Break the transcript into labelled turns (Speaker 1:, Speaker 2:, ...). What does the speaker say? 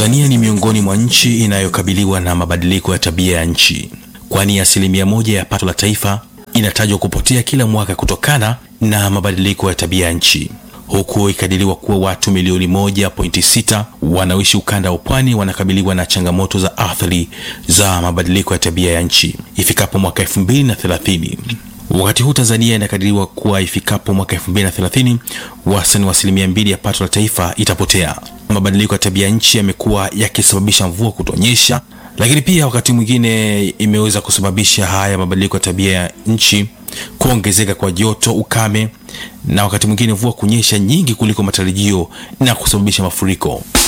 Speaker 1: Tanzania ni miongoni mwa nchi inayokabiliwa na mabadiliko ya tabia ya nchi, kwani asilimia moja ya pato la taifa inatajwa kupotea kila mwaka kutokana na mabadiliko ya tabia ya nchi, huku ikadiriwa kuwa watu milioni 1.6 wanaoishi ukanda wa pwani wanakabiliwa na changamoto za athari za mabadiliko ya tabia ya nchi ifikapo mwaka 2030. Wakati huu Tanzania inakadiriwa kuwa ifikapo mwaka 2030 wastani wa asilimia mbili ya pato la taifa itapotea. Mabadiliko ya tabia nchi yamekuwa yakisababisha mvua kutonyesha, lakini pia wakati mwingine imeweza kusababisha haya mabadiliko ya tabia ya nchi kuongezeka kwa joto, ukame na wakati mwingine mvua kunyesha nyingi kuliko matarajio na kusababisha mafuriko.